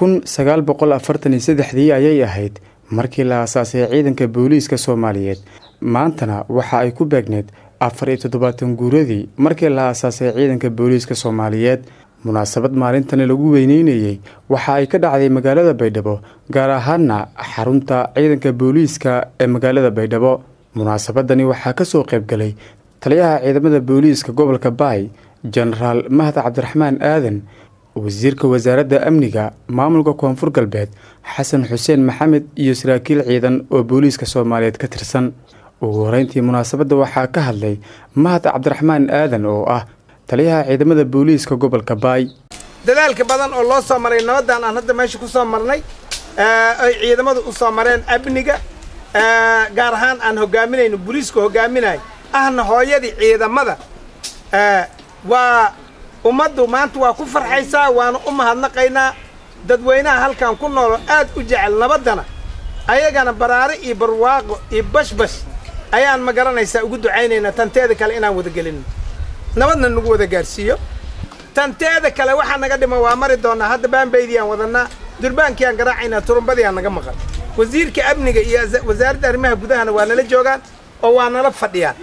kun sagaal boqol afartan iyo saddexdii ayay ahayd markii la aasaasay ciidanka booliiska soomaaliyeed maantana waxa ay ku beegneed afar iyo toddobaatan guuradii markii la aasaasay ciidanka booliiska soomaaliyeed munaasabad maalintani lagu weyneynayey waxa ay ka dhacday magaalada baydhabo gaar ahaana xarunta ciidanka booliiska ee magaalada baydhabo munaasabadani waxaa kasoo qaybgalay taliyaha ciidamada booliiska gobolka baay jenaraal mahad cabdiraxmaan aadan wasiirka wasaaradda amniga maamulka koonfur galbeed xasan xuseen maxamed iyo saraakiil ciidan oo booliiska soomaaliyeed ka tirsan ugu horeyntii munaasabadda waxaa ka hadlay mahad cabdiraxmaan aadan oo ah taliyaha ciidamada booliiska gobolka baay dadaalka badan oo loo soo maray nabaddan aan hadda meesha ku soo marnay ay ciidamadu u soo mareen amniga gaar ahaan aan hogaaminayno booliiska hogaaminayo ahna hooyadii ciidamada waa ummaddu maanta waa ku farxaysaa waana u mahadnaqaynaa dadweynaha halkan ku noolo aad u jecel nabaddana ayagana baraare iyo barwaaqo iyo bashbash ayaan ma garanaysaa ugu ducaynaynaa tanteeda kale inaan wada gelino nabadna nagu wada gaadhsiiyo tanteeda kale waxaa naga dhiman waa mari doonnaa hadda baanbaydiyaan wadannaa durbaankiiaan garaacaynaa turumbadiiaan naga maqan wasiirka amniga iyo wasaaradda arrimaha gudahana waa nala joogaan oo waa nala fadhiyaan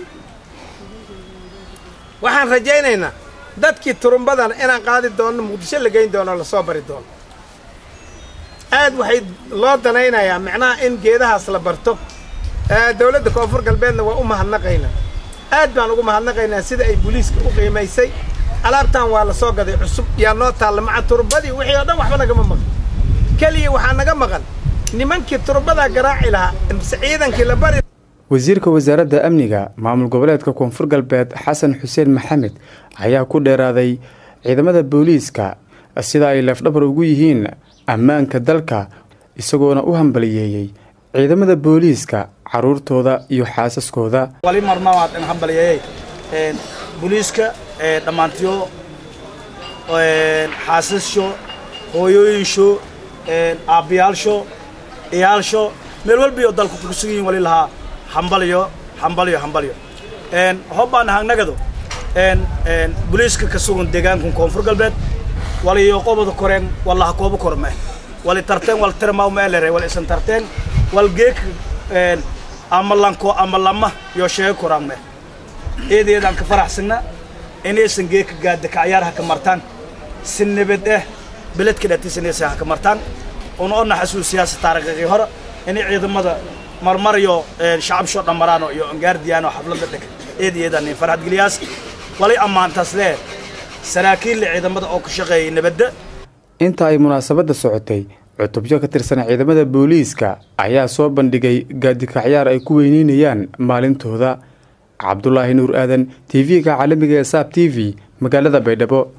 waxaan rajaynaynaa dadkii turumbadana inaan qaadi doonno muqdisho la geyn doono lasoo bari doono aad waxay loo danaynayaa macnaha in geedahaas la barto dawladda koonfur galbeedna waa u mahadnaqaynaa aad baan ugu mahadnaqaynaa sida ay booliiska u qiimaysay alaabtan waa la soo gaday cusub yaa noo taalla maca turumbadii wixii oo dhan waxba nagama maqan keliya waxaa naga maqan nimankii turumbadaa garaaci lahaa mise ciidankii la bari wasiirka wasaaradda amniga maamul goboleedka koonfur galbeed xasan xuseen maxamed ayaa ku dheeraaday ciidamada booliiska sida ay leefdhabar ugu yihiin ammaanka dalka isagoona u hambaliyeeyey ciidamada booliiska caruurtooda iyo xaasaskooda wali marmawaad in hambaliyeeyey booliiska dhammaantiyo xaasasho hooyooyinsho aabbiyaalsho iyaalsho meel walbiyo dalku kugu sugan yihin wali lahaa hambalyo hambalyo hambalyo hobbaan hangnagado booliiska ka sugan deegaankan koonfur galbeed waliyo qobada koreen wallaha kooba kormeh wali tarteen wal tirmaw meelere wal isan tarteen wal geek ama lanko ama lama yo sheego koraan meh eedeedaan ka faraxsana inaysan geeka gaada kacyaar ha ka martaan si nabad eh beledka dhatiisanaysa ha ka martaan una ona xasuusiyaasa taariikhii hore inay ciidamada marmaryo shacabsho dhammaraano iyo ongaardiyaano xafladda dheg eedeedaan farxad geliyaas walay ammaantaas lee saraakiilla ciidamada oo ka shaqeeyay nabadda inta ay munaasabadda socotay cutubyo ka tirsan ciidamada booliiska ayaa soo bandhigay gaadikacyaar ay ku weyneynayaan maalintooda cabdulaahi nuur aadan t v-ga caalamiga ee saab t v magaalada baydhabo